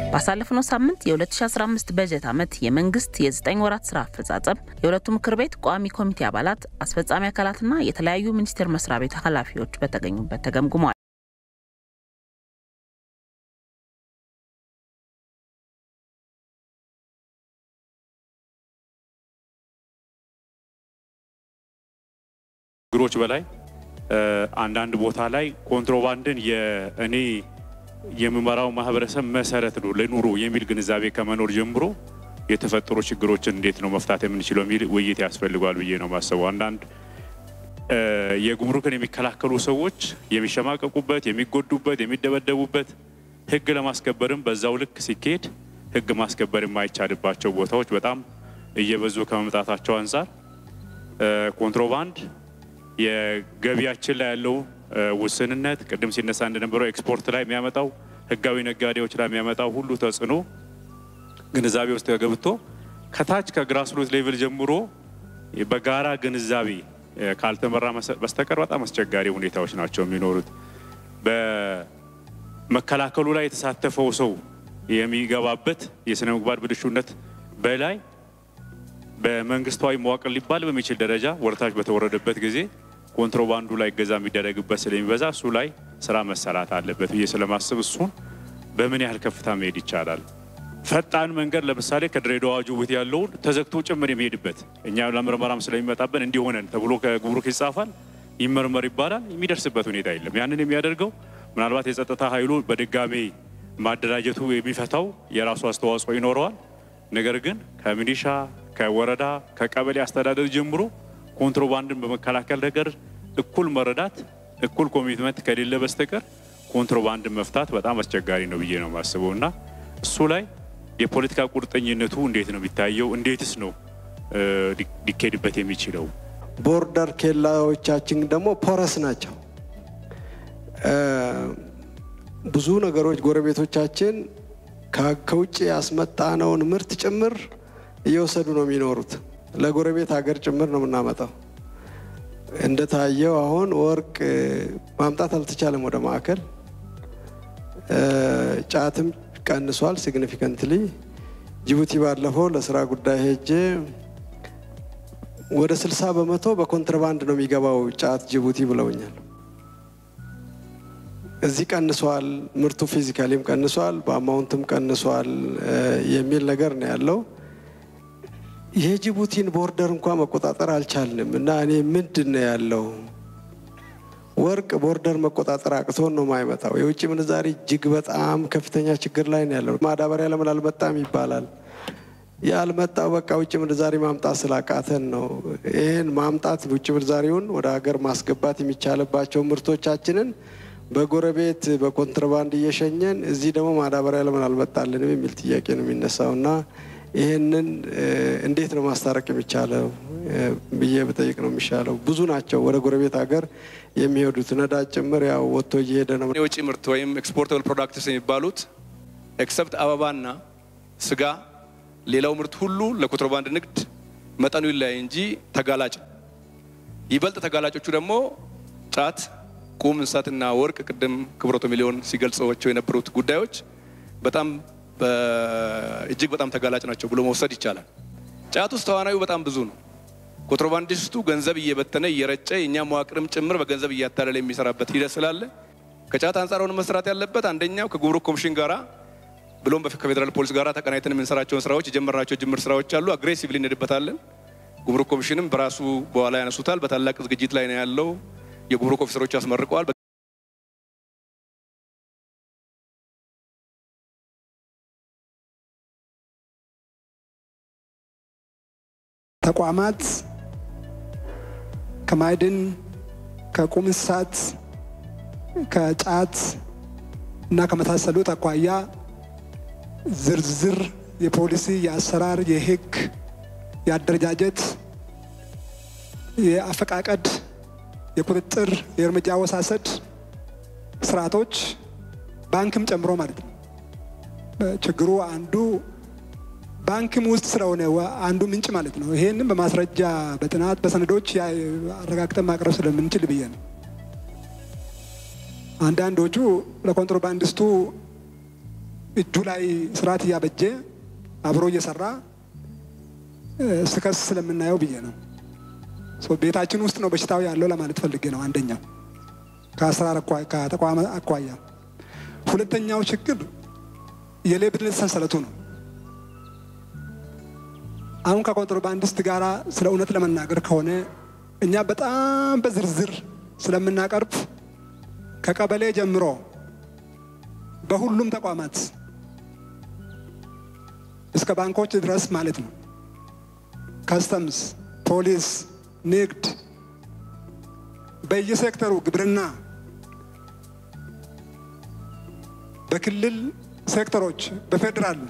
ባሳለፍነው ሳምንት የ2015 በጀት ዓመት የመንግስት የ9 ወራት ስራ አፈጻጸም የሁለቱ ምክር ቤት ቋሚ ኮሚቴ አባላት፣ አስፈጻሚ አካላትና የተለያዩ ሚኒስቴር መስሪያ ቤት ኃላፊዎች በተገኙበት ተገምግሟል። ችግሮች በላይ አንዳንድ ቦታ ላይ ኮንትሮባንድን የእኔ የምመራው ማህበረሰብ መሰረት ነው ለኑሮ የሚል ግንዛቤ ከመኖር ጀምሮ የተፈጠሩ ችግሮችን እንዴት ነው መፍታት የምንችለው የሚል ውይይት ያስፈልጓል ብዬ ነው ማሰቡ። አንዳንድ የጉምሩክን የሚከላከሉ ሰዎች የሚሸማቀቁበት፣ የሚጎዱበት፣ የሚደበደቡበት ህግ ለማስከበርም በዛው ልክ ሲካሄድ ህግ ማስከበር የማይቻልባቸው ቦታዎች በጣም እየበዙ ከመምጣታቸው አንጻር ኮንትሮባንድ የገቢያችን ላይ ያለው ውስንነት ቅድም ሲነሳ እንደነበረው ኤክስፖርት ላይ የሚያመጣው ህጋዊ ነጋዴዎች ላይ የሚያመጣው ሁሉ ተጽዕኖ ግንዛቤ ውስጥ ገብቶ ከታች ከግራስሩት ሌቭል ጀምሮ በጋራ ግንዛቤ ካልተመራ በስተቀር በጣም አስቸጋሪ ሁኔታዎች ናቸው የሚኖሩት። በመከላከሉ ላይ የተሳተፈው ሰው የሚገባበት የስነ ምግባር ብልሹነት በላይ በመንግስታዊ መዋቅር ሊባል በሚችል ደረጃ ወደታች በተወረደበት ጊዜ ኮንትሮባንዱ ላይ እገዛ የሚደረግበት ስለሚበዛ እሱ ላይ ስራ መሰራት አለበት ብዬ ስለማስብ እሱን በምን ያህል ከፍታ መሄድ ይቻላል። ፈጣን መንገድ ለምሳሌ ከድሬዳዋ ጅቡቲ ያለውን ተዘግቶ ጭምር የሚሄድበት እኛ ለምርመራም ስለሚመጣብን እንዲሆነን ተብሎ ከጉምሩክ ይጻፋል፣ ይመርመር ይባላል። የሚደርስበት ሁኔታ የለም። ያንን የሚያደርገው ምናልባት የጸጥታ ኃይሉ በድጋሜ ማደራጀቱ የሚፈታው የራሱ አስተዋጽኦ ይኖረዋል። ነገር ግን ከሚሊሻ ከወረዳ ከቀበሌ አስተዳደር ጀምሮ ኮንትሮባንድን በመከላከል ነገር እኩል መረዳት እኩል ኮሚትመንት ከሌለ በስተቀር ኮንትሮባንድን መፍታት በጣም አስቸጋሪ ነው ብዬ ነው የማስበው እና እሱ ላይ የፖለቲካ ቁርጠኝነቱ እንዴት ነው የሚታየው? እንዴትስ ነው ሊካሄድበት የሚችለው? ቦርደር ኬላዎቻችን ደግሞ ፖረስ ናቸው። ብዙ ነገሮች ጎረቤቶቻችን ከውጭ ያስመጣነውን ምርት ጭምር እየወሰዱ ነው የሚኖሩት። ለጎረቤት ሀገር ጭምር ነው የምናመጣው። እንደታየው አሁን ወርቅ ማምጣት አልተቻለም ወደ ማዕከል። ጫትም ቀንሷል ሲግኒፊካንትሊ። ጅቡቲ ባለፈው ለስራ ጉዳይ ሄጄ ወደ 60 በመቶ በኮንትራባንድ ነው የሚገባው ጫት ጅቡቲ ብለውኛል። እዚህ ቀንሷል፣ ምርቱ ፊዚካሊም ቀንሷል፣ በአማውንትም ቀንሷል የሚል ነገር ነው ያለው። የጅቡቲን ቦርደር እንኳ መቆጣጠር አልቻልንም እና እኔ ምንድን ነው ያለው ወርቅ ቦርደር መቆጣጠር አቅቶን ነው የማይመጣው። የውጭ ምንዛሪ እጅግ በጣም ከፍተኛ ችግር ላይ ነው ያለው። ማዳበሪያ ለምን አልመጣም ይባላል። ያልመጣው በቃ ውጭ ምንዛሪ ማምጣት ስላቃተን ነው። ይህን ማምጣት ውጭ ምንዛሪውን ወደ ሀገር ማስገባት የሚቻልባቸው ምርቶቻችንን በጎረቤት በኮንትሮባንድ እየሸኘን እዚህ ደግሞ ማዳበሪያ ለምን አልመጣልንም የሚል ጥያቄ ነው የሚነሳው እና ይህንን እንዴት ነው ማስታረቅ የሚቻለው ብዬ ብጠይቅ ነው የሚሻለው። ብዙ ናቸው ወደ ጎረቤት ሀገር የሚሄዱት ነዳጅ ጭምር ያው ወጥቶ እየሄደ ነው። የውጭ ምርት ወይም ኤክስፖርተብል ፕሮዳክትስ የሚባሉት ኤክሰፕት አበባና ስጋ፣ ሌላው ምርት ሁሉ ለኮንትሮባንድ ንግድ መጠኑ ይለያይ እንጂ ተጋላጭ ይበልጥ ተጋላጮቹ ደግሞ ጫት፣ ቁም እንስሳትና ወርቅ ቅድም ክብረቶ ሚሊዮን ሲገልጸቸው የነበሩት ጉዳዮች በጣም እጅግ በጣም ተጋላጭ ናቸው ብሎ መውሰድ ይቻላል። ጫት ውስጥ ተዋናዩ በጣም ብዙ ነው። ኮንትሮባንዲስቱ ገንዘብ እየበተነ እየረጨ የእኛ መዋቅርም ጭምር በገንዘብ እያታለለ የሚሰራበት ሂደት ስላለ ከጫት አንጻር ሆነ መስራት ያለበት አንደኛው ከጉምሩክ ኮሚሽን ጋራ ብሎም ከፌዴራል ፖሊስ ጋራ ተቀናይተን የምንሰራቸውን ስራዎች የጀመርናቸው ጅምር ስራዎች አሉ። አግሬሲቭሊ እንሄድበታለን። ጉምሩክ ኮሚሽንም በራሱ በኋላ ያነሱታል። በታላቅ ዝግጅት ላይ ነው ያለው። የጉምሩክ ኦፊሰሮች ያስመርቀዋል። ተቋማት ከማዕድን ከቁም እንስሳት ከጫት እና ከመሳሰሉት አኳያ ዝርዝር የፖሊሲ፣ የአሰራር፣ የህግ፣ የአደረጃጀት፣ የአፈቃቀድ፣ የቁጥጥር፣ የእርምጃ አወሳሰድ ስርዓቶች ባንክም ጨምሮ ማለት ነው። ችግሩ አንዱ ባንክም ውስጥ ስለሆነ አንዱ ምንጭ ማለት ነው። ይሄንም በማስረጃ በጥናት በሰነዶች አረጋግጠን ማቅረብ ስለምንችል ብዬ ነው። አንዳንዶቹ ለኮንትሮባንዲስቱ እጁ ላይ ስርዓት እያበጀ አብሮ እየሰራ ስከስ ስለምናየው ብዬ ነው። ቤታችን ውስጥ ነው በሽታው ያለው ለማለት ፈልጌ ነው። አንደኛው ከአሰራር ከተቋም አኳያ፣ ሁለተኛው ችግር የሌብነት ሰንሰለቱ ነው። አሁን ከኮንትሮባንዲስት ጋር ስለ እውነት ለመናገር ከሆነ እኛ በጣም በዝርዝር ስለምናቀርብ ከቀበሌ ጀምሮ በሁሉም ተቋማት እስከ ባንኮች ድረስ ማለት ነው፣ ከስተምስ፣ ፖሊስ፣ ንግድ፣ በየሴክተሩ ግብርና፣ በክልል ሴክተሮች፣ በፌዴራል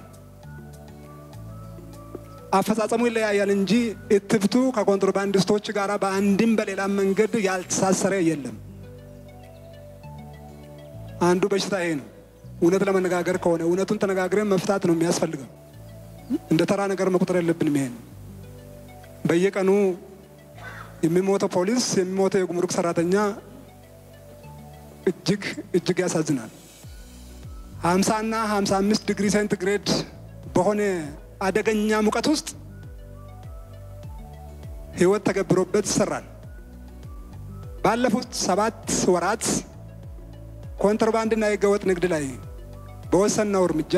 አፈጻጸሙ ይለያያል እንጂ እትብቱ ከኮንትሮባንዲስቶች ጋር በአንድም በሌላም መንገድ ያልተሳሰረ የለም። አንዱ በሽታ ይሄ ነው። እውነት ለመነጋገር ከሆነ እውነቱን ተነጋግረን መፍታት ነው የሚያስፈልገው። እንደ ተራ ነገር መቁጠር የለብንም። ይሄን በየቀኑ የሚሞተው ፖሊስ፣ የሚሞተው የጉምሩክ ሰራተኛ እጅግ እጅግ ያሳዝናል። ሀምሳ እና ሀምሳ አምስት ዲግሪ ሴንቲግሬድ በሆነ አደገኛ ሙቀት ውስጥ ህይወት ተገብሮበት ይሰራል። ባለፉት ሰባት ወራት ኮንትሮባንድና የህገወጥ ንግድ ላይ በወሰነው እርምጃ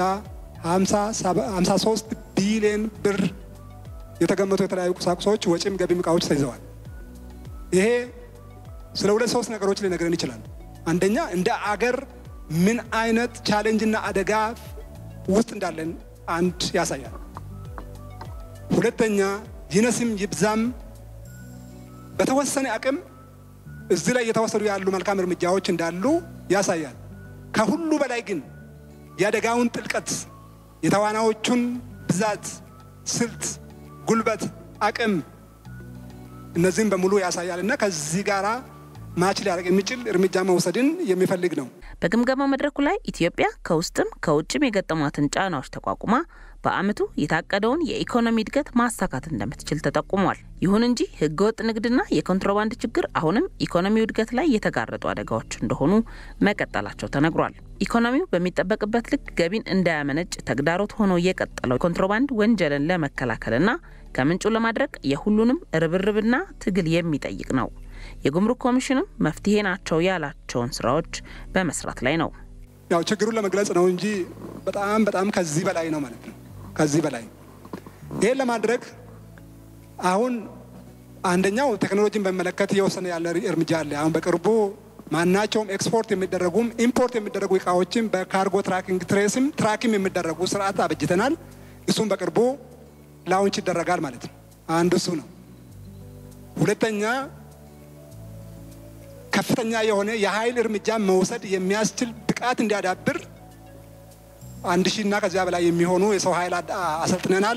53 ቢሊዮን ብር የተገመቱ የተለያዩ ቁሳቁሶች፣ ወጪም ገቢም እቃዎች ተይዘዋል። ይሄ ስለ ሁለት ሶስት ነገሮች ሊነግረን ይችላል። አንደኛ እንደ አገር ምን አይነት ቻሌንጅና አደጋ ውስጥ እንዳለን አንድ ያሳያል። ሁለተኛ ይነስም ይብዛም በተወሰነ አቅም እዚህ ላይ እየተወሰዱ ያሉ መልካም እርምጃዎች እንዳሉ ያሳያል። ከሁሉ በላይ ግን የአደጋውን ጥልቀት፣ የተዋናዎቹን ብዛት፣ ስልት፣ ጉልበት፣ አቅም እነዚህም በሙሉ ያሳያል እና ከዚህ ጋራ ማች ሊያደርግ የሚችል እርምጃ መውሰድን የሚፈልግ ነው። በግምገማ መድረኩ ላይ ኢትዮጵያ ከውስጥም ከውጭም የገጠሟትን ጫናዎች ተቋቁማ በዓመቱ የታቀደውን የኢኮኖሚ እድገት ማሳካት እንደምትችል ተጠቁሟል። ይሁን እንጂ ህገወጥ ንግድና የኮንትሮባንድ ችግር አሁንም ኢኮኖሚው እድገት ላይ የተጋረጡ አደጋዎች እንደሆኑ መቀጠላቸው ተነግሯል። ኢኮኖሚው በሚጠበቅበት ልክ ገቢን እንዳያመነጭ ተግዳሮት ሆኖ የቀጠለው ኮንትሮባንድ ወንጀልን ለመከላከልና ከምንጩ ለማድረግ የሁሉንም ርብርብና ትግል የሚጠይቅ ነው። የጉምሩክ ኮሚሽንም መፍትሄ ናቸው ያላቸውን ስራዎች በመስራት ላይ ነው። ያው ችግሩን ለመግለጽ ነው እንጂ በጣም በጣም ከዚህ በላይ ነው ማለት ነው። ከዚህ በላይ ይህን ለማድረግ አሁን አንደኛው ቴክኖሎጂን በሚመለከት እየወሰነ ያለ እርምጃ አለ። አሁን በቅርቡ ማናቸውም ኤክስፖርት የሚደረጉም ኢምፖርት የሚደረጉ እቃዎችን በካርጎ ትራኪንግ ትሬስም ትራኪም የሚደረጉ ስርዓት አበጅተናል። እሱም በቅርቡ ላውንች ይደረጋል ማለት ነው። አንዱ እሱ ነው። ሁለተኛ ከፍተኛ የሆነ የኃይል እርምጃ መውሰድ የሚያስችል ብቃት እንዲያዳብር አንድ ሺህ እና ከዚያ በላይ የሚሆኑ የሰው ኃይል አሰልጥነናል።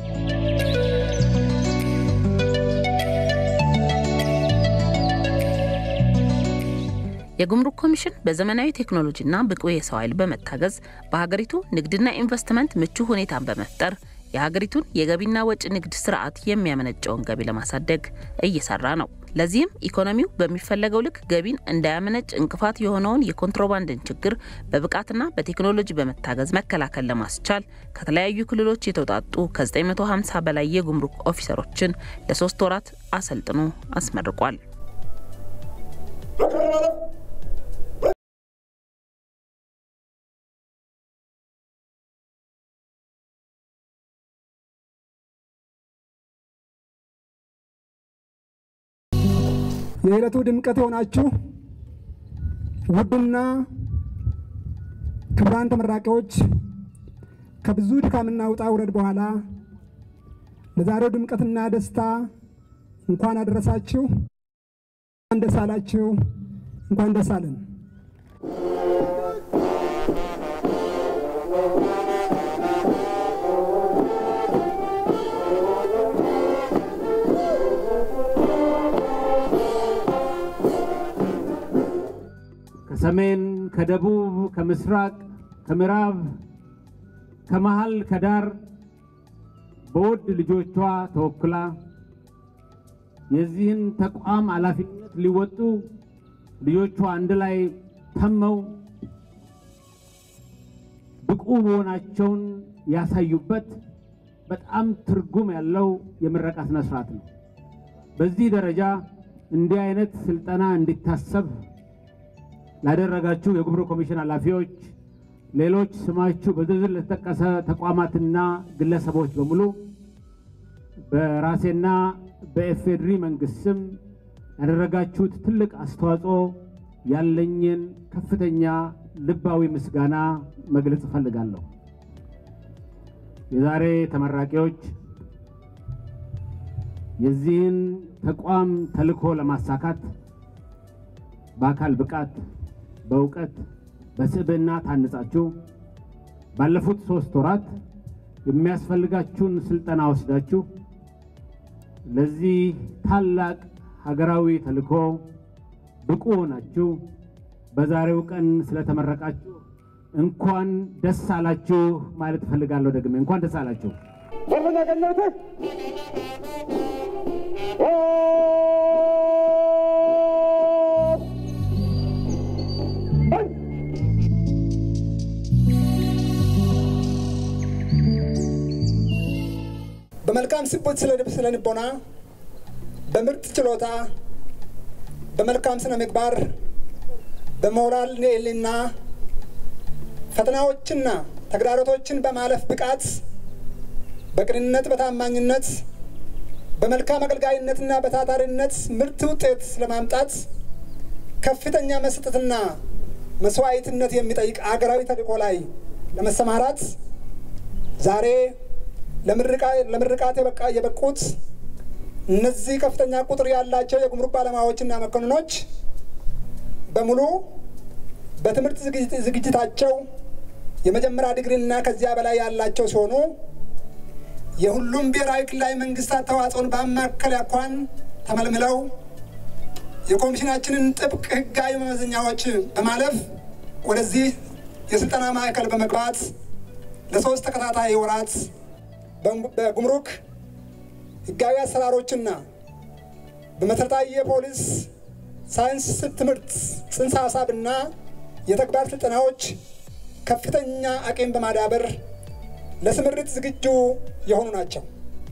የጉምሩክ ኮሚሽን በዘመናዊ ቴክኖሎጂና ብቁ የሰው ኃይል በመታገዝ በሀገሪቱ ንግድና ኢንቨስትመንት ምቹ ሁኔታን በመፍጠር የሀገሪቱን የገቢና ወጪ ንግድ ስርዓት የሚያመነጨውን ገቢ ለማሳደግ እየሰራ ነው። ለዚህም ኢኮኖሚው በሚፈለገው ልክ ገቢን እንዳያመነጭ እንቅፋት የሆነውን የኮንትሮባንድን ችግር በብቃትና በቴክኖሎጂ በመታገዝ መከላከል ለማስቻል ከተለያዩ ክልሎች የተውጣጡ ከ950 በላይ የጉምሩክ ኦፊሰሮችን ለሶስት ወራት አሰልጥኖ አስመርቋል። የዕለቱ ድምቀት የሆናችሁ ውድና ክቡራን ተመራቂዎች ከብዙ ድካምና ውጣ ውረድ በኋላ ለዛሬው ድምቀትና ደስታ እንኳን አደረሳችሁ፣ እንኳን ደስ አላችሁ፣ እንኳን ደስ አለን። ከሰሜን፣ ከደቡብ፣ ከምስራቅ፣ ከምዕራብ፣ ከመሃል፣ ከዳር በውድ ልጆቿ ተወክላ የዚህን ተቋም ኃላፊነት ሊወጡ ልጆቿ አንድ ላይ ተመው ብቁ መሆናቸውን ያሳዩበት በጣም ትርጉም ያለው የምረቃ ስነ ስርዓት ነው። በዚህ ደረጃ እንዲህ አይነት ስልጠና እንዲታሰብ ላደረጋችሁ የጉምሩክ ኮሚሽን ኃላፊዎች፣ ሌሎች ስማችሁ በዝርዝር ለተጠቀሰ ተቋማትና ግለሰቦች በሙሉ በራሴና በኤፌድሪ መንግስት ስም ያደረጋችሁት ትልቅ አስተዋጽኦ ያለኝን ከፍተኛ ልባዊ ምስጋና መግለጽ እፈልጋለሁ። የዛሬ ተመራቂዎች የዚህን ተቋም ተልዕኮ ለማሳካት በአካል ብቃት፣ በእውቀት፣ በስብዕና ታንጻችሁ ባለፉት ሶስት ወራት የሚያስፈልጋችሁን ስልጠና ወስዳችሁ ለዚህ ታላቅ ሀገራዊ ተልዕኮ ብቁ ሆናችሁ በዛሬው ቀን ስለተመረቃችሁ እንኳን ደስ አላችሁ ማለት እፈልጋለሁ። ደግሜ እንኳን ደስ አላችሁ። በመልካም ስቦት ስለ ልቦና፣ በምርጥ ችሎታ፣ በመልካም ስነ ምግባር፣ በሞራል ልዕልና ፈተናዎችና ተግዳሮቶችን በማለፍ ብቃት፣ በቅንነት፣ በታማኝነት፣ በመልካም አገልጋይነትና በታታሪነት ምርት ውጤት ለማምጣት ከፍተኛ መስጠትና መስዋዕትነት የሚጠይቅ አገራዊ ተልዕኮ ላይ ለመሰማራት ዛሬ ለምርቃት የበቃ የበቁት እነዚህ ከፍተኛ ቁጥር ያላቸው የጉምሩክ ባለሙያዎችና መኮንኖች በሙሉ በትምህርት ዝግጅታቸው የመጀመሪያ ዲግሪና ከዚያ በላይ ያላቸው ሲሆኑ የሁሉም ብሔራዊ ክልላዊ መንግስታት ተዋጽኦን ባማከለ አኳኋን ተመልምለው የኮሚሽናችንን ጥብቅ ሕጋዊ መመዘኛዎች በማለፍ ወደዚህ የስልጠና ማዕከል በመግባት ለሶስት ተከታታይ ወራት በጉምሩክ ሕጋዊ አሰራሮችና በመሰረታዊ የፖሊስ ሳይንስ ትምህርት ጽንሰ ሀሳብና የተግባር ስልጠናዎች ከፍተኛ አቅም በማዳበር ለስምሪት ዝግጁ የሆኑ ናቸው።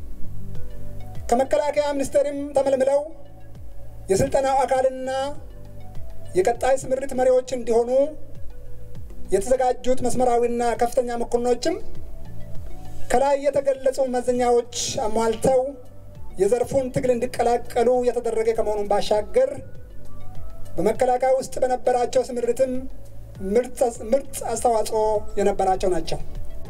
ከመከላከያ ሚኒስቴርም ተመልምለው የስልጠናው አካልና የቀጣይ ስምሪት መሪዎች እንዲሆኑ የተዘጋጁት መስመራዊና ከፍተኛ መኮንኖችም ከላይ የተገለጹ መመዘኛዎች አሟልተው የዘርፉን ትግል እንዲቀላቀሉ የተደረገ ከመሆኑን ባሻገር በመከላከያ ውስጥ በነበራቸው ስምሪትም ምርጥ አስተዋጽኦ የነበራቸው ናቸው።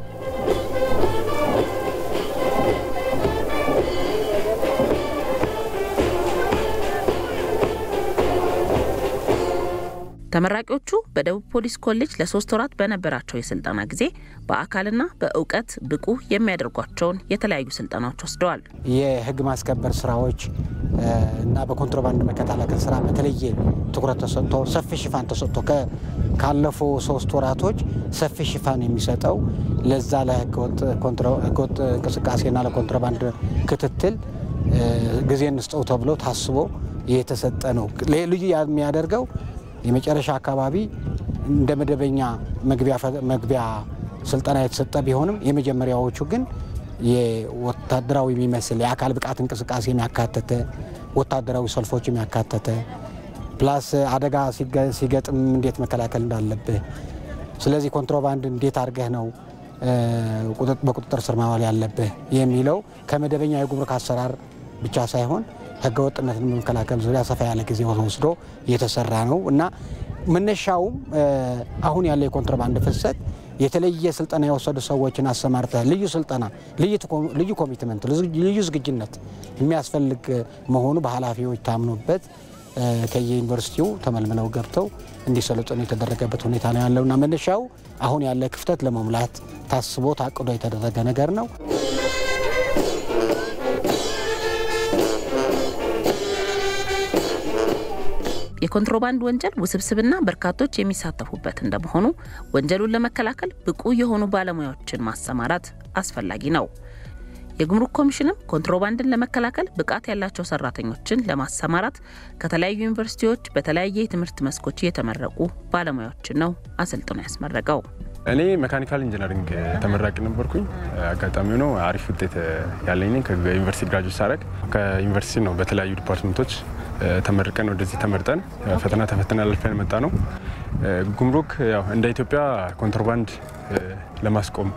ተመራቂዎቹ በደቡብ ፖሊስ ኮሌጅ ለሶስት ወራት በነበራቸው የስልጠና ጊዜ በአካልና በእውቀት ብቁ የሚያደርጓቸውን የተለያዩ ስልጠናዎች ወስደዋል። የሕግ ማስከበር ስራዎች እና በኮንትሮባንድ መከላከል ስራ በተለየ ትኩረት ተሰጥቶ ሰፊ ሽፋን ተሰጥቶ ካለፈው ሶስት ወራቶች ሰፊ ሽፋን የሚሰጠው ለዛ ለህገወጥ እንቅስቃሴና ለኮንትሮባንድ ክትትል ጊዜ እንስጠው ተብሎ ታስቦ የተሰጠ ነው። ልዩ የሚያደርገው የመጨረሻ አካባቢ እንደ መደበኛ መግቢያ ስልጠና የተሰጠ ቢሆንም የመጀመሪያዎቹ ግን የወታደራዊ የሚመስል የአካል ብቃት እንቅስቃሴ የሚያካተተ ወታደራዊ ሰልፎች የሚያካተተ ፕላስ አደጋ ሲገጥም እንዴት መከላከል እንዳለብህ፣ ስለዚህ ኮንትሮባንድ እንዴት አድርገህ ነው በቁጥጥር ስር ማዋል ያለብህ የሚለው ከመደበኛ የጉምሩክ አሰራር ብቻ ሳይሆን ህገወጥነትን በመከላከል ዙሪያ ሰፋ ያለ ጊዜ ወስዶ የተሰራ ነው እና መነሻውም አሁን ያለ የኮንትሮባንድ ፍሰት የተለየ ስልጠና የወሰዱ ሰዎችን አሰማርተህ ልዩ ስልጠና፣ ልዩ ኮሚትመንት፣ ልዩ ዝግጅነት የሚያስፈልግ መሆኑ በኃላፊዎች ታምኖበት ከየዩኒቨርሲቲው ተመልምለው ገብተው እንዲሰለጥኑ የተደረገበት ሁኔታ ነው ያለውና መነሻው አሁን ያለ ክፍተት ለመሙላት ታስቦ ታቅዶ የተደረገ ነገር ነው። የኮንትሮባንድ ወንጀል ውስብስብና በርካቶች የሚሳተፉበት እንደመሆኑ ወንጀሉን ለመከላከል ብቁ የሆኑ ባለሙያዎችን ማሰማራት አስፈላጊ ነው። የጉምሩክ ኮሚሽንም ኮንትሮባንድን ለመከላከል ብቃት ያላቸው ሰራተኞችን ለማሰማራት ከተለያዩ ዩኒቨርሲቲዎች በተለያየ የትምህርት መስኮች የተመረቁ ባለሙያዎችን ነው አሰልጥኖ ያስመረቀው። እኔ ሜካኒካል ኢንጂነሪንግ ተመራቂ ነበርኩኝ። አጋጣሚ ሆኖ አሪፍ ውጤት ያለኝ ነኝ። ከዩኒቨርሲቲ ግራጁዌት ሳደርግ ከዩኒቨርሲቲ ነው በተለያዩ ዲፓርትመንቶች ተመርቀን ወደዚህ ተመርጠን ፈተና ተፈተና አልፈን መጣ ነው። ጉምሩክ ያው እንደ ኢትዮጵያ ኮንትሮባንድ ለማስቆም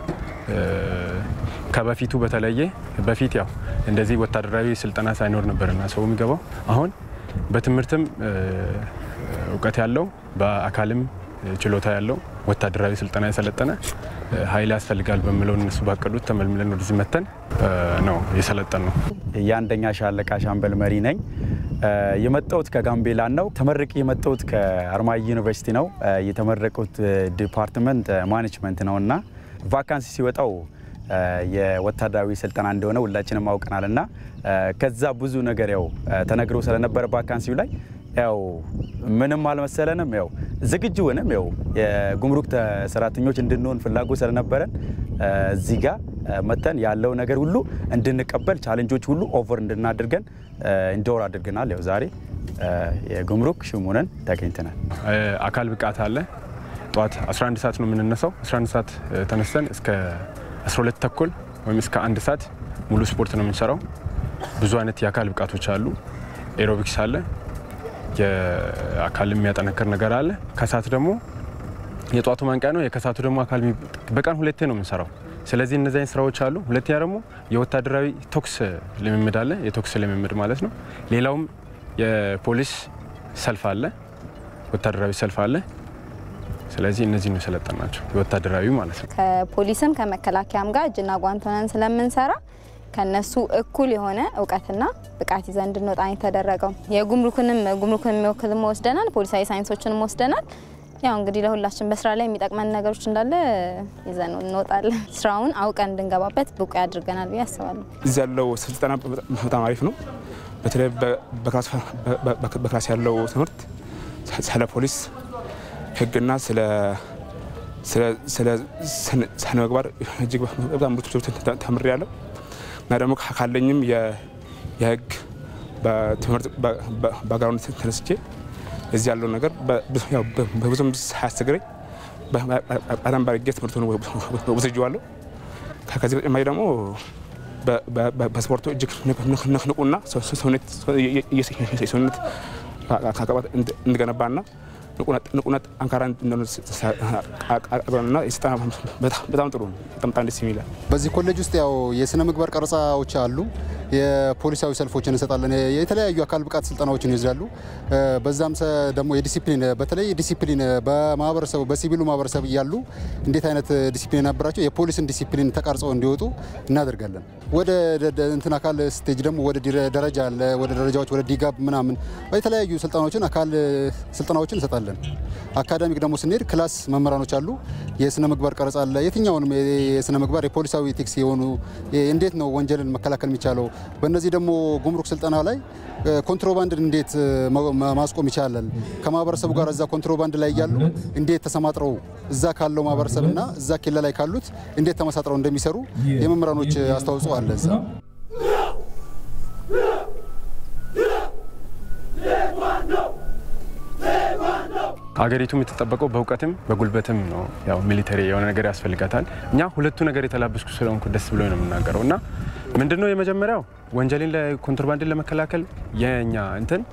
ከበፊቱ በተለየ በፊት ያው እንደዚህ ወታደራዊ ስልጠና ሳይኖር ነበርና ሰው የሚገባው አሁን በትምህርትም እውቀት ያለው በአካልም ችሎታ ያለው ወታደራዊ ስልጠና የሰለጠነ ኃይል ያስፈልጋል በሚለው እነሱ ባቀዱት ተመልምለን ወደዚህ መተን ነው የሰለጠን ነው። የአንደኛ ሻለቃ ሻምበል መሪ ነኝ። የመጣሁት ከጋምቤላ ነው። ተመርቄ የመጣሁት ከአርማይ ዩኒቨርሲቲ ነው። የተመረቁት ዲፓርትመንት ማኔጅመንት ነው እና ቫካንሲ ሲወጣው የወታደራዊ ስልጠና እንደሆነ ሁላችንም አውቀናል እና ከዛ ብዙ ነገር ያው ተነግሮ ስለነበረ ቫካንሲው ላይ ያው ምንም አልመሰለንም። ያው ዝግጁ ሆነም ያው የጉምሩክ ሰራተኞች እንድንሆን ፍላጎት ስለነበረን እዚህ ጋር መተን ያለው ነገር ሁሉ እንድንቀበል ቻሌንጆች ሁሉ ኦቨር እንድናደርገን እንዲወር አድርገናል። ያው ዛሬ የጉምሩክ ሹም ሆነን ተገኝተናል። አካል ብቃት አለ። ጠዋት 11 ሰዓት ነው የምንነሳው። 11 ሰዓት ተነስተን እስከ 12 ተኩል ወይም እስከ አንድ ሰዓት ሙሉ ስፖርት ነው የምንሰራው። ብዙ አይነት የአካል ብቃቶች አሉ። ኤሮቢክስ አለ የአካል የሚያጠነክር ነገር አለ። ከሰዓት ደግሞ የጧቱ ማንቂያ ነው። የከሰዓቱ ደግሞ አካል በቀን ሁለቴ ነው የምንሰራው። ስለዚህ እነዚህ አይነት ስራዎች አሉ። ሁለተኛ ደግሞ የወታደራዊ ቶክስ ልምምድ አለ። የቶክስ ልምምድ ማለት ነው። ሌላውም የፖሊስ ሰልፍ አለ፣ ወታደራዊ ሰልፍ አለ። ስለዚህ እነዚህ ነው የሰለጠን ናቸው የወታደራዊ ማለት ነው። ከፖሊስም ከመከላከያም ጋር እጅና ጓንት ሆነን ስለምንሰራ ከነሱ እኩል የሆነ እውቀትና ብቃት ይዘን እንድንወጣ የተደረገው። የጉምሩክንም ጉምሩክን የሚወክልም ወስደናል፣ ፖሊሳዊ ሳይንሶችንም ወስደናል። ያው እንግዲህ ለሁላችን በስራ ላይ የሚጠቅመን ነገሮች እንዳለ ይዘን እንወጣለን። ስራውን አውቀን እንድንገባበት ብቁ ያድርገናል ብዬ አስባለሁ። እዚህ ያለው ስልጠና በጣም አሪፍ ነው። በተለይ በክላስ ያለው ትምህርት ስለ ፖሊስ ሕግና ስለ ስነ ምግባር እጅግ በጣም ብዙ ተምሬያለሁ እና ደግሞ ካለኝም የህግ በትምህርት ባግራውንድ ተነስቼ እዚህ ያለው ነገር በብዙም ሳያስቸግረኝ በጣም ባርጌ ትምህርቱን ወስጄዋለሁ። ከዚህ በተጨማሪ ደግሞ በስፖርቱ እጅግ ንቁና ሰውነት አካባት እንድገነባና ንቁነት ጠንካራ ና የስልጠና በጣም ጥሩ ነው። በጣም ደስ የሚላል። በዚህ ኮሌጅ ውስጥ ያው የስነ ምግባር ቀረጻዎች አሉ። የፖሊሳዊ ሰልፎችን እንሰጣለን። የተለያዩ አካል ብቃት ስልጠናዎችን ይወስዳሉ። በዛም ደግሞ የዲሲፕሊን በተለይ ዲሲፕሊን በማህበረሰቡ በሲቪሉ ማህበረሰብ እያሉ እንዴት አይነት ዲሲፕሊን ነበራቸው የፖሊስን ዲሲፕሊን ተቃርጸው እንዲወጡ እናደርጋለን። ወደ እንትን አካል ስቴጅ ደግሞ ወደ ደረጃ አለ። ወደ ደረጃዎች ወደ ዲጋብ ምናምን የተለያዩ ስልጠናዎችን አካል ስልጠናዎችን እንሰጣለን። አካዳሚክ ደግሞ ስንሄድ ክላስ መምህራኖች አሉ። የስነ ምግባር ቀረጻ አለ። የትኛውንም የስነ ምግባር የፖሊሳዊ ቴክስ የሆኑ እንዴት ነው ወንጀልን መከላከል የሚቻለው በእነዚህ ደግሞ ጉምሩክ ስልጠና ላይ ኮንትሮባንድን እንዴት ማስቆም ይቻላል፣ ከማህበረሰቡ ጋር እዛ ኮንትሮባንድ ላይ እያሉ እንዴት ተሰማጥረው እዛ ካለው ማህበረሰብና እዛ ኬላ ላይ ካሉት እንዴት ተመሳጥረው እንደሚሰሩ የመምህራኖች አስተዋጽኦ አለ እዛ። አገሪቱ የምትጠበቀው በእውቀትም በጉልበትም ነው። ያው ሚሊተሪ የሆነ ነገር ያስፈልጋታል። እኛ ሁለቱ ነገር የተላበስኩ ስለሆንኩ ደስ ብሎ ነው የምናገረው እና ምንድነው የመጀመሪያው ወንጀልን ኮንትሮባንድን ለመከላከል የኛ እንትን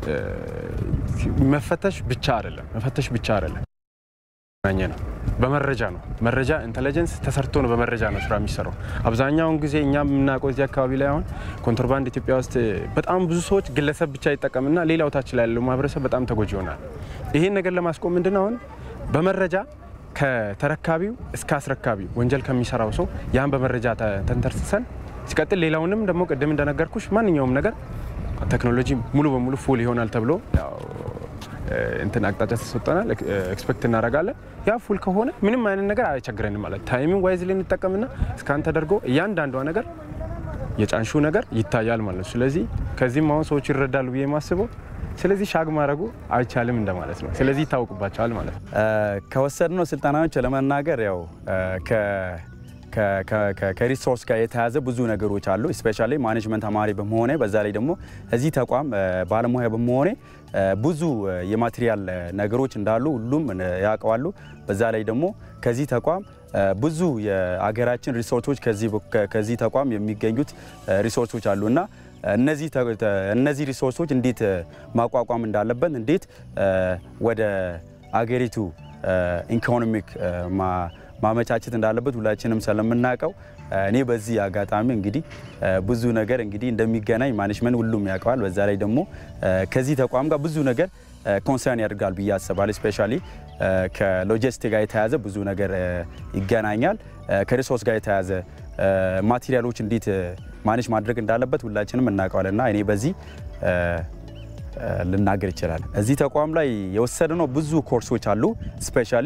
መፈተሽ ብቻ አይደለም መፈተሽ ብቻ አይደለም ኘ ነው በመረጃ ነው። መረጃ ኢንቴሊጀንስ ተሰርቶ ነው በመረጃ ነው ስራ የሚሰራው። አብዛኛውን ጊዜ እኛ የምናውቀው እዚህ አካባቢ ላይ አሁን ኮንትሮባንድ ኢትዮጵያ ውስጥ በጣም ብዙ ሰዎች ግለሰብ ብቻ ይጠቀምና ሌላው ታች ላይ ያለው ማህበረሰብ በጣም ተጎጂ ይሆናል። ይህን ነገር ለማስቆም ምንድነው አሁን በመረጃ ከተረካቢው እስከ አስረካቢው ወንጀል ከሚሰራው ሰው ያን በመረጃ ተንተርሰን ሲቀጥል ሌላውንም ደግሞ ቅድም እንደነገርኩሽ ማንኛውም ነገር ቴክኖሎጂ ሙሉ በሙሉ ፉል ይሆናል ተብሎ እንትን አቅጣጫ ተሰጠናል። ኤክስፔክት እናደርጋለን። ያ ፉል ከሆነ ምንም አይነት ነገር አይቸግረንም ማለት ታይሚንግ ዋይዝ ላይ እንጠቀምና እስካን ተደርጎ እያንዳንዷ ነገር የጫንሹ ነገር ይታያል ማለት ነው። ስለዚህ ከዚህም አሁን ሰዎች ይረዳሉ ብዬ የማስበው ስለዚህ ሻግ ማድረጉ አይቻልም እንደማለት ነው። ስለዚህ ይታወቅባቸዋል ማለት ነው። ከወሰድነው ስልጠናዎች ለመናገር ያው ከሪሶርስ ጋር የተያዘ ብዙ ነገሮች አሉ። ስፔሻሊ ማኔጅመንት ተማሪ በመሆኔ በዛ ላይ ደግሞ እዚህ ተቋም ባለሙያ በመሆኔ ብዙ የማቴሪያል ነገሮች እንዳሉ ሁሉም ያውቀዋሉ። በዛ ላይ ደግሞ ከዚህ ተቋም ብዙ የአገራችን ሪሶርሶች ከዚህ ተቋም የሚገኙት ሪሶርሶች አሉ እና እነዚህ ሪሶርሶች እንዴት ማቋቋም እንዳለበት እንዴት ወደ አገሪቱ ኢኮኖሚክ ማመቻቸት እንዳለበት ሁላችንም ስለምናውቀው እኔ በዚህ አጋጣሚ እንግዲህ ብዙ ነገር እንግዲህ እንደሚገናኝ ማኔጅመንት ሁሉም ያውቀዋል። በዛ ላይ ደግሞ ከዚህ ተቋም ጋር ብዙ ነገር ኮንሰርን ያደርጋል ብዬ አስባለሁ። ስፔሻሊ ከሎጂስቲክ ጋር የተያዘ ብዙ ነገር ይገናኛል። ከሪሶርስ ጋር የተያዘ ማቴሪያሎች እንዴት ማኔጅ ማድረግ እንዳለበት ሁላችንም እናውቀዋለን እና እኔ በዚህ ልናገር ይችላል። እዚህ ተቋም ላይ የወሰድነው ብዙ ኮርሶች አሉ። ስፔሻሊ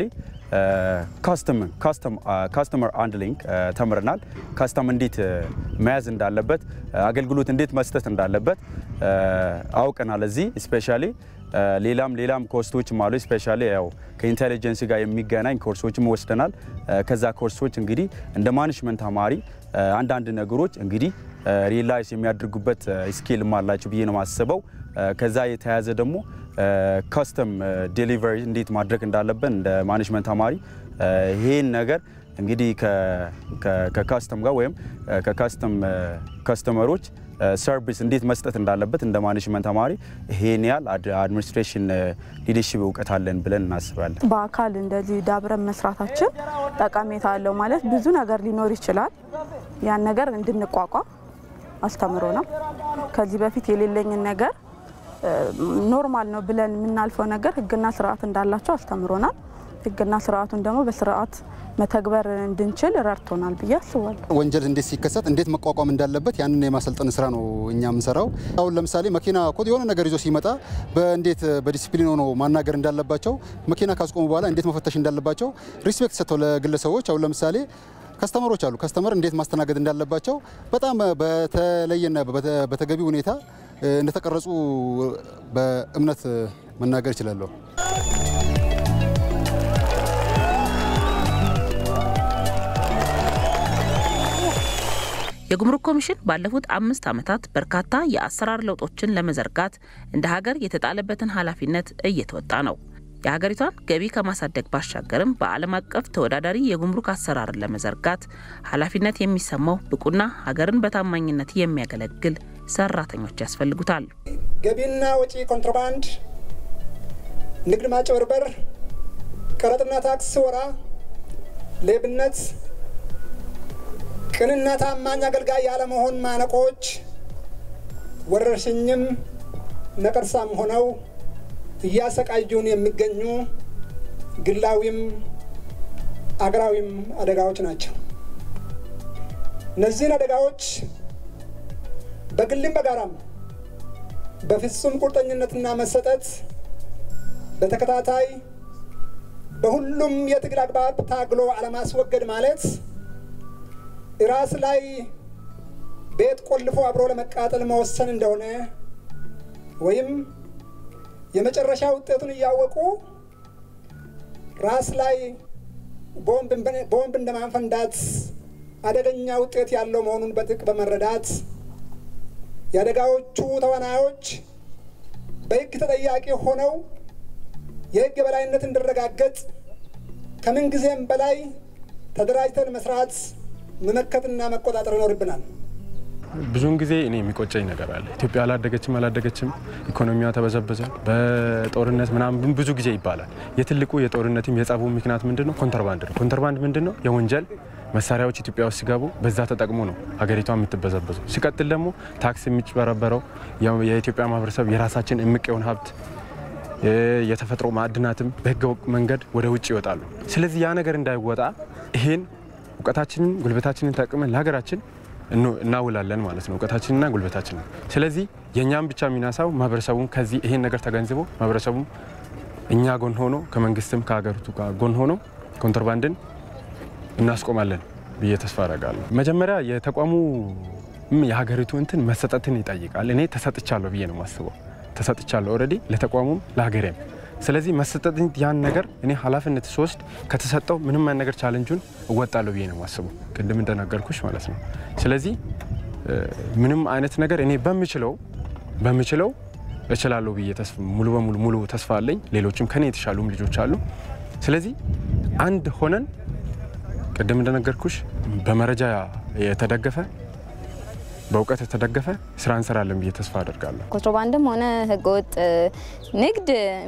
ካስተመር ሃንድሊንግ ተምረናል። ካስተም እንዴት መያዝ እንዳለበት፣ አገልግሎት እንዴት መስጠት እንዳለበት አውቀናል። እዚህ ስፔሻሊ ሌላም ሌላም ኮርሶችም አሉ። ስፔሻሊ ያው ከኢንቴሊጀንስ ጋር የሚገናኝ ኮርሶችም ወስደናል። ከዛ ኮርሶች እንግዲህ እንደ ማኔጅመንት ተማሪ አንዳንድ ነገሮች እንግዲህ ሪላይዝ የሚያደርጉበት ስኪልም አላቸው ብዬ ነው የማስበው። ከዛ የተያያዘ ደግሞ ካስተም ዴሊቨሪ እንዴት ማድረግ እንዳለብን እንደ ማኔጅመንት ተማሪ ይህን ነገር እንግዲህ ከካስተም ጋር ወይም ከካስተም ከስተመሮች ሰርቪስ እንዴት መስጠት እንዳለበት እንደ ማኔጅመንት ተማሪ ይሄን ያህል አድሚኒስትሬሽን ሊደርሺፕ እውቀት አለን ብለን እናስባለን። በአካል እንደዚህ ዳብረን መስራታችን ጠቀሜታ አለው ማለት ብዙ ነገር ሊኖር ይችላል። ያን ነገር እንድንቋቋም አስተምሮናል። ከዚህ በፊት የሌለኝን ነገር ኖርማል ነው ብለን የምናልፈው ነገር ሕግና ስርዓት እንዳላቸው አስተምሮናል። ሕግና ስርዓቱን ደግሞ በስርዓት መተግበር እንድንችል ረድቶናል ብዬ አስባለሁ። ወንጀል እንዴት ሲከሰት እንዴት መቋቋም እንዳለበት ያንን የማሰልጠን ስራ ነው እኛ የምንሰራው። አሁን ለምሳሌ መኪና እኮ የሆነ ነገር ይዞ ሲመጣ በእንዴት በዲሲፕሊን ሆኖ ማናገር እንዳለባቸው፣ መኪና ካስቆሙ በኋላ እንዴት መፈተሽ እንዳለባቸው ሪስፔክት ሰጥተው ለግለሰቦች አሁን ለምሳሌ ከስተመሮች አሉ። ከስተመር እንዴት ማስተናገድ እንዳለባቸው በጣም በተለየና በተገቢ ሁኔታ እንደተቀረጹ በእምነት መናገር እችላለሁ። የጉምሩክ ኮሚሽን ባለፉት አምስት ዓመታት በርካታ የአሰራር ለውጦችን ለመዘርጋት እንደ ሀገር የተጣለበትን ኃላፊነት እየተወጣ ነው። የሀገሪቷን ገቢ ከማሳደግ ባሻገርም በዓለም አቀፍ ተወዳዳሪ የጉምሩክ አሰራርን ለመዘርጋት ኃላፊነት የሚሰማው ብቁና ሀገርን በታማኝነት የሚያገለግል ሰራተኞች ያስፈልጉታል። ገቢና ወጪ ኮንትሮባንድ፣ ንግድ ማጭበርበር፣ ቀረጥና ታክስ ወራ፣ ሌብነት፣ ቅንና ታማኝ አገልጋይ ያለመሆን ማነቆች ወረርሽኝም ነቀርሳም ሆነው እያሰቃዩን የሚገኙ ግላዊም አገራዊም አደጋዎች ናቸው። እነዚህን አደጋዎች በግልም በጋራም በፍጹም ቁርጠኝነትና መሰጠት በተከታታይ በሁሉም የትግል አግባብ ታግሎ አለማስወገድ ማለት ራስ ላይ ቤት ቆልፎ አብሮ ለመቃጠል መወሰን እንደሆነ ወይም የመጨረሻ ውጤቱን እያወቁ ራስ ላይ ቦምብ እንደማፈንዳት አደገኛ ውጤት ያለው መሆኑን በጥቅ በመረዳት የአደጋዎቹ ተዋናዮች በሕግ ተጠያቂ ሆነው የሕግ የበላይነት እንዲረጋገጥ ከምን ጊዜም በላይ ተደራጅተን መስራት መመከትና መቆጣጠር ይኖርብናል። ብዙውን ጊዜ እኔ የሚቆጨኝ ነገር አለ። ኢትዮጵያ አላደገችም አላደገችም፣ ኢኮኖሚዋ ተበዘበዘ፣ በጦርነት ምናምን ብዙ ጊዜ ይባላል። የትልቁ የጦርነትም የጸቡ ምክንያት ምንድን ነው? ኮንትሮባንድ ነው። ኮንትሮባንድ ምንድን ነው? የወንጀል መሳሪያዎች ኢትዮጵያ ውስጥ ሲገቡ በዛ ተጠቅሞ ነው ሀገሪቷ የምትበዘበዘው። ሲቀጥል ደግሞ ታክስ የሚጭበረበረው የኢትዮጵያ ማህበረሰብ የራሳችን እምቅ የሆነ ሀብት የተፈጥሮ ማዕድናትም በህገ ወጥ መንገድ ወደ ውጭ ይወጣሉ። ስለዚህ ያ ነገር እንዳይወጣ ይሄን እውቀታችንን ጉልበታችንን ተጠቅመን ለሀገራችን እናውላለን ማለት ነው፣ እውቀታችንና ጉልበታችንን። ስለዚህ የእኛም ብቻ የሚናሳው ማህበረሰቡም ከዚህ ይሄን ነገር ተገንዝቦ ማህበረሰቡም እኛ ጎን ሆኖ ከመንግስትም ከሀገሪቱ ጋር ጎን ሆኖ ኮንትሮባንድን እናስቆማለን ብዬ ተስፋ አደርጋለሁ። መጀመሪያ የተቋሙ የሀገሪቱ እንትን መሰጠትን ይጠይቃል። እኔ ተሰጥቻለሁ ብዬ ነው የማስበው። ተሰጥቻለሁ ኦልሬዲ ለተቋሙም ለሀገሬም። ስለዚህ መሰጠት ያን ነገር እኔ ኃላፊነት ስወስድ ከተሰጠው ምንም አይነት ነገር ቻለንጁን እወጣለሁ ብዬ ነው የማስበው፣ ቅድም እንደነገርኩሽ ማለት ነው። ስለዚህ ምንም አይነት ነገር እኔ በምችለው በምችለው እችላለሁ ብዬ ሙሉ በሙሉ ሙሉ ተስፋ አለኝ። ሌሎችም ከኔ የተሻሉም ልጆች አሉ። ስለዚህ አንድ ሆነን ቅድም እንደነገርኩሽ በመረጃ የተደገፈ በእውቀት የተደገፈ ስራ እንሰራለን ብዬ ተስፋ አደርጋለሁ። ኮንትሮባንድም ሆነ ህገወጥ ንግድ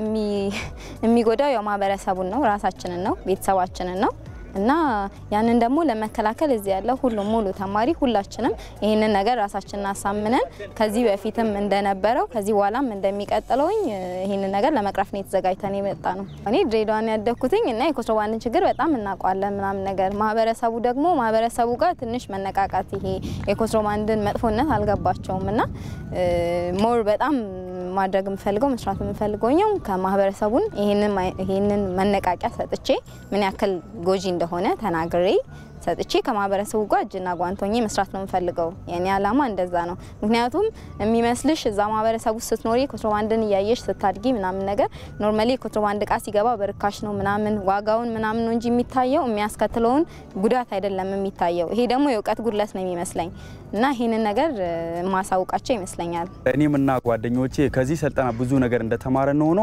የሚጎዳው ያው ማህበረሰቡን ነው፣ ራሳችንን ነው፣ ቤተሰባችንን ነው እና ያንን ደግሞ ለመከላከል እዚህ ያለው ሁሉም ሙሉ ተማሪ ሁላችንም ይህንን ነገር ራሳችንን አሳምነን ከዚህ በፊትም እንደነበረው ከዚህ በኋላም እንደሚቀጥለውኝ ይህንን ነገር ለመቅረፍ ነው የተዘጋጅተን የመጣ ነው። እኔ ድሬዳዋን ያደግኩትኝ እና የኮንትሮባንድን ችግር በጣም እናውቀዋለን ምናምን ነገር ማህበረሰቡ ደግሞ ማህበረሰቡ ጋር ትንሽ መነቃቃት ይሄ የኮንትሮባንድን መጥፎነት አልገባቸውም እና ሞር በጣም ማድረግ የምፈልገው መስራት የምፈልገው ኛው ከማህበረሰቡን ይህንን መነቃቂያ ሰጥቼ ምን ያክል ጎጂ እንደሆነ ተናግሬ ሰጥቼ ከማህበረሰቡ ጋር እጅና ጓንት ሆኜ መስራት ነው የምፈልገው። የኔ አላማ እንደዛ ነው። ምክንያቱም የሚመስልሽ እዛ ማህበረሰቡ ስትኖሪ ኮንትሮባንድን እያየሽ ስታድጊ ምናምን ነገር ኖርማሊ የኮንትሮባንድ እቃ ሲገባ በርካሽ ነው ምናምን ዋጋውን ምናምን ነው እንጂ የሚታየው የሚያስከትለውን ጉዳት አይደለም የሚታየው። ይሄ ደግሞ የእውቀት ጉድለት ነው የሚመስለኝ እና ይህንን ነገር ማሳውቃቸው ይመስለኛል። እኔም እና ጓደኞቼ ከዚህ ስልጠና ብዙ ነገር እንደተማረን ሆኖ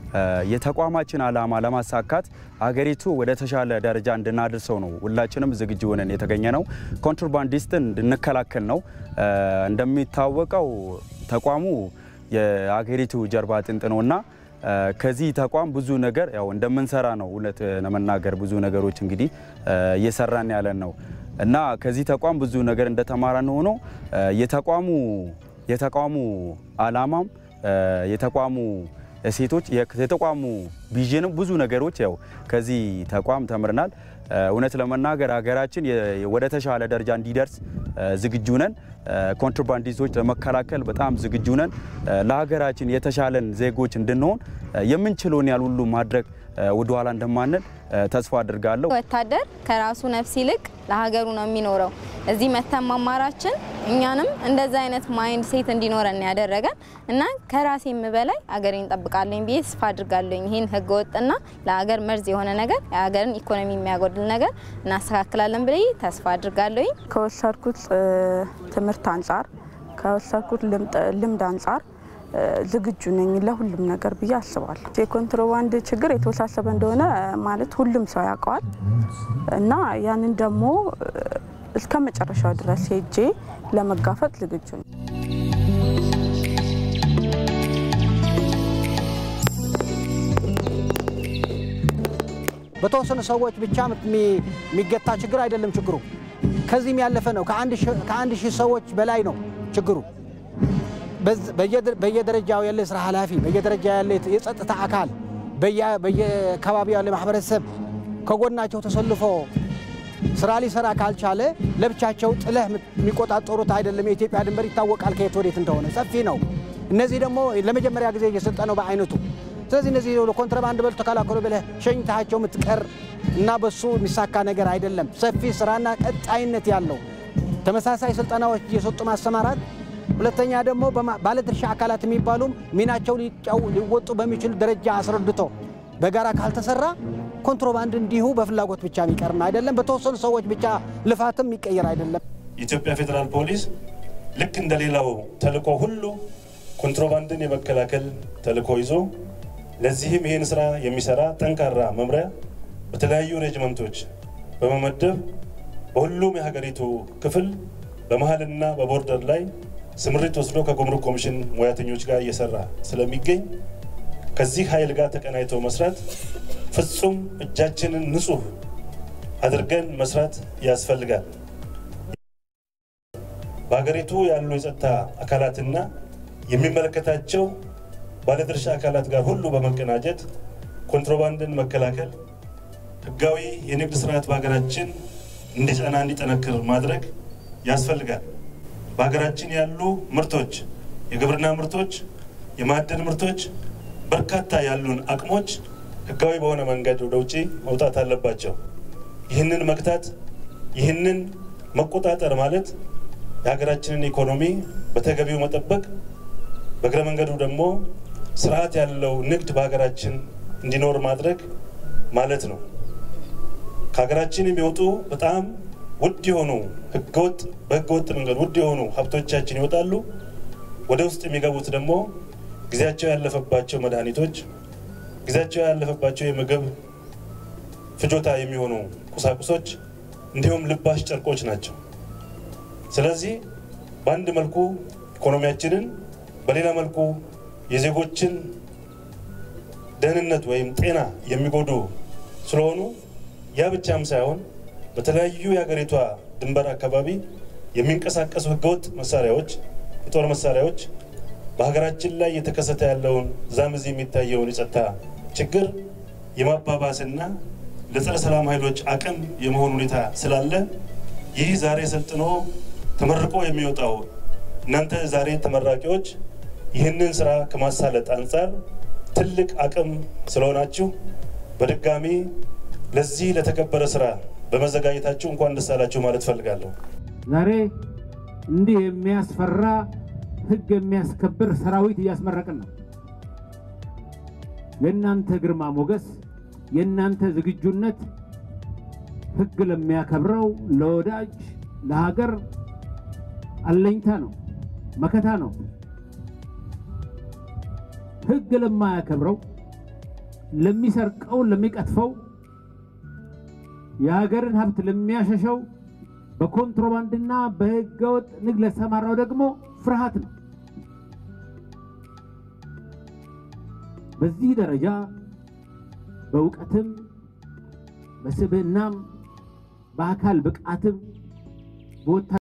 የተቋማችን ዓላማ ለማሳካት አገሪቱ ወደ ተሻለ ደረጃ እንድናደርሰው ነው ሁላችንም ዝግጁ ሆነን የተገኘ ነው። ኮንትሮባንዲስትን እንድንከላከል ነው። እንደሚታወቀው ተቋሙ የአገሪቱ ጀርባ አጥንት ነውና ከዚህ ተቋም ብዙ ነገር ያው እንደምንሰራ ነው እውነት ለመናገር ብዙ ነገሮች እንግዲህ እየሰራን ያለን ነው እና ከዚህ ተቋም ብዙ ነገር እንደተማረን ሆኖ የተቋሙ የተቋሙ ዓላማም የተቋሙ ሴቶች የተቋሙ ቪዥንም ብዙ ነገሮች ያው ከዚህ ተቋም ተምርናል። እውነት ለመናገር ሀገራችን ወደ ተሻለ ደረጃ እንዲደርስ ዝግጁ ነን። ኮንትሮባንዲስቶች ለመከላከል በጣም ዝግጁ ነን። ለሀገራችን የተሻለን ዜጎች እንድንሆን የምንችለውን ያህል ሁሉ ማድረግ ወደኋላ እንደማንል ተስፋ አድርጋለሁ። ወታደር ከራሱ ነፍስ ይልቅ ለሀገሩ ነው የሚኖረው። እዚህ መተን መማራችን እኛንም እንደዛ አይነት ማይንድ ሴት እንዲኖረን ያደረገን እና ከራሴም በላይ አገሬን እንጠብቃለኝ ብዬ ተስፋ አድርጋለኝ። ይህን ህገወጥና ለሀገር መርዝ የሆነ ነገር የሀገርን ኢኮኖሚ የሚያጎድል ነገር እናስተካክላለን ብዬ ተስፋ አድርጋለኝ። ከወሰድኩት ትምህርት አንጻር ከወሰድኩት ልምድ አንጻር ዝግጁ ነኝ ለሁሉም ነገር ብዬ አስባለሁ። የኮንትሮባንድ ችግር የተወሳሰበ እንደሆነ ማለት ሁሉም ሰው ያውቀዋል እና ያንን ደግሞ እስከ መጨረሻው ድረስ ሄጄ ለመጋፈጥ ዝግጁ ነኝ። በተወሰኑ ሰዎች ብቻ የሚገታ ችግር አይደለም። ችግሩ ከዚህም ያለፈ ነው። ከአንድ ሺህ ሰዎች በላይ ነው ችግሩ። በየደረጃው ያለ ስራ ኃላፊ፣ በየደረጃ ያለ የጸጥታ አካል፣ በየአካባቢው ያለ ማህበረሰብ ከጎናቸው ተሰልፎ ስራ ሊሰራ ካልቻለ ለብቻቸው ጥለህ የሚቆጣጠሩት አይደለም። የኢትዮጵያ ድንበር ይታወቃል ከየት ወዴት እንደሆነ ሰፊ ነው። እነዚህ ደግሞ ለመጀመሪያ ጊዜ እየሰጠ ነው በአይነቱ። ስለዚህ እነዚህ ኮንትሮባንድ በሉ ተከላከሉ ብለህ ሸኝታቸው የምትቀር እና በሱ የሚሳካ ነገር አይደለም። ሰፊ ስራና ቀጣይነት ያለው ተመሳሳይ ስልጠናዎች እየሰጡ ማሰማራት ሁለተኛ ደግሞ ባለድርሻ አካላት የሚባሉም ሚናቸው ሊወጡ በሚችል ደረጃ አስረድቶ በጋራ ካልተሰራ ኮንትሮባንድ እንዲሁ በፍላጎት ብቻ የሚቀርም አይደለም። በተወሰኑ ሰዎች ብቻ ልፋትም የሚቀየር አይደለም። የኢትዮጵያ ፌዴራል ፖሊስ ልክ እንደሌላው ተልዕኮ ሁሉ ኮንትሮባንድን የመከላከል ተልዕኮ ይዞ ለዚህም ይህን ስራ የሚሰራ ጠንካራ መምሪያ በተለያዩ ሬጅመንቶች በመመደብ በሁሉም የሀገሪቱ ክፍል በመሀልና በቦርደር ላይ ስምሪት ወስዶ ከጉምሩክ ኮሚሽን ሙያተኞች ጋር እየሰራ ስለሚገኝ ከዚህ ኃይል ጋር ተቀናይቶ መስራት ፍጹም እጃችንን ንጹህ አድርገን መስራት ያስፈልጋል። በሀገሪቱ ያሉ የጸጥታ አካላትና የሚመለከታቸው ባለድርሻ አካላት ጋር ሁሉ በመቀናጀት ኮንትሮባንድን መከላከል፣ ህጋዊ የንግድ ስርዓት በሀገራችን እንዲጸና እንዲጠነክር ማድረግ ያስፈልጋል። በሀገራችን ያሉ ምርቶች፣ የግብርና ምርቶች፣ የማዕድን ምርቶች፣ በርካታ ያሉን አቅሞች ህጋዊ በሆነ መንገድ ወደ ውጭ መውጣት አለባቸው። ይህንን መግታት ይህንን መቆጣጠር ማለት የሀገራችንን ኢኮኖሚ በተገቢው መጠበቅ፣ በእግረ መንገዱ ደግሞ ስርዓት ያለው ንግድ በሀገራችን እንዲኖር ማድረግ ማለት ነው። ከሀገራችን የሚወጡ በጣም ውድ የሆኑ ህገወጥ በህገወጥ መንገድ ውድ የሆኑ ሀብቶቻችን ይወጣሉ። ወደ ውስጥ የሚገቡት ደግሞ ጊዜያቸው ያለፈባቸው መድኃኒቶች፣ ጊዜያቸው ያለፈባቸው የምግብ ፍጆታ የሚሆኑ ቁሳቁሶች እንዲሁም ልባሽ ጨርቆች ናቸው። ስለዚህ በአንድ መልኩ ኢኮኖሚያችንን፣ በሌላ መልኩ የዜጎችን ደህንነት ወይም ጤና የሚጎዱ ስለሆኑ ያ ብቻም ሳይሆን በተለያዩ የሀገሪቷ ድንበር አካባቢ የሚንቀሳቀሱ ህገወጥ መሳሪያዎች፣ የጦር መሳሪያዎች በሀገራችን ላይ እየተከሰተ ያለውን ዛም እዚህ የሚታየውን የጸጥታ ችግር የማባባስና ለጸረ ሰላም ኃይሎች አቅም የመሆን ሁኔታ ስላለ ይህ ዛሬ ሰልጥኖ ተመርቆ የሚወጣው እናንተ ዛሬ ተመራቂዎች ይህንን ስራ ከማሳለጥ አንጻር ትልቅ አቅም ስለሆናችሁ በድጋሚ ለዚህ ለተከበረ ስራ በመዘጋጀታችሁ እንኳን ደስ አላችሁ ማለት ፈልጋለሁ። ዛሬ እንዲህ የሚያስፈራ ህግ የሚያስከብር ሰራዊት እያስመረቅን ነው። የእናንተ ግርማ ሞገስ፣ የእናንተ ዝግጁነት ህግ ለሚያከብረው ለወዳጅ ለሀገር አለኝታ ነው፣ መከታ ነው። ህግ ለማያከብረው ለሚሰርቀው፣ ለሚቀጥፈው የሀገርን ሀብት ለሚያሸሸው በኮንትሮባንድና በህገወጥ ንግድ ለተሰማራው ደግሞ ፍርሃት ነው። በዚህ ደረጃ በእውቀትም በስብዕናም በአካል ብቃትም በወታ